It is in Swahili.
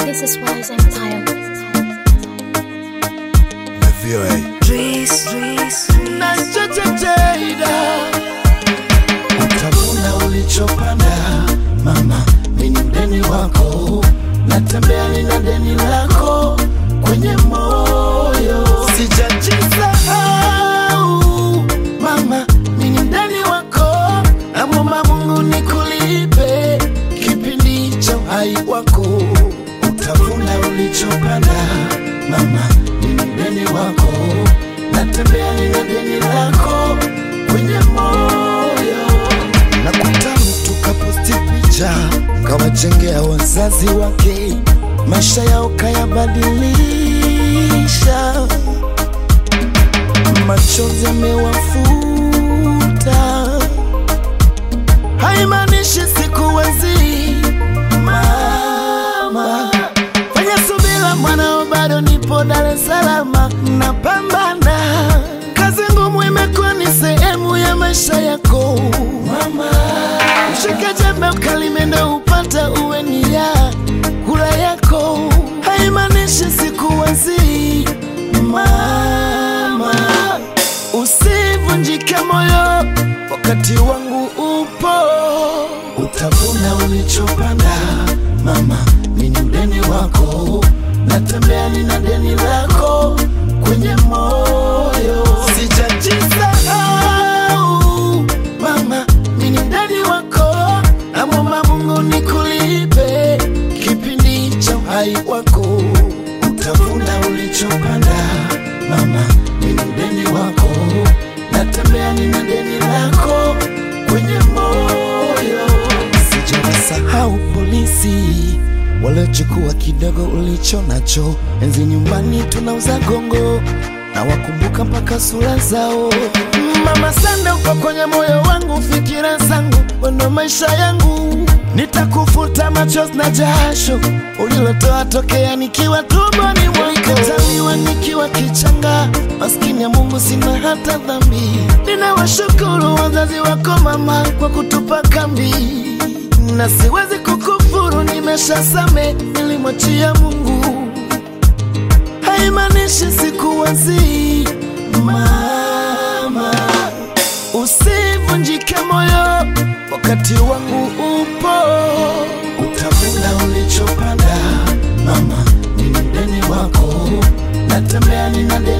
This is Wise Empire. The VOA. na chechecheida utavuna ulichopanda mama mini mdeni wako natembea nina deni lako kwenye moyo sijajisahau mama mini mdeni wako namwomba mungu nikulipe kipindi cha uhai wako utavuna ulichopanda mama mini mdeni wako natembea nina deni lako kwenye moyo nakuta mtu kaposti picha kawajengea wazazi wake maisha yao kayabadilisha machozi yamewafuta haimaanishi sikuwezi mama fanya subira mwanao bado nipo dar es salaam napambana kazi ngumu imekuwa ni sehemu ya maisha yako mama mshike jembe ukalime ndo upata uweni ya kula yako haimaanishi sikuwezi mama usivunjike moyo wakati wangu upo utavuna ulichopanda mama mini mdeni wako natembea nina deni lako kwenye moyo sijajisahau mama mini mdeni wako namwomba mungu nikulipe kipindi cha uhai wako utavuna ulichopanda mama mini mdeni wako natembea nina deni lako kwenye moyo sijawasahau polisi waliochukua kidogo ulicho nacho enzi nyumbani tunauza gongo na wakumbuka mpaka sura zao mama sana uko kwenye moyo wangu fikira zangu wendo maisha yangu nitakufuta machozi na jasho ulilotoa tokea nikiwa tumboni mwako nikataliwa nikiwa kichanga maskini ya mungu sina hata dhambi ninawashukuru wazazi wako mama kwa kutupa kambi na siwezi kukufuru nimeshasame nilimwachia mungu haimaanishi sikuwazi mama usivunjike moyo wakati wangu upo utavuna ulichopanda mama nini mdeni wako natembea nina deni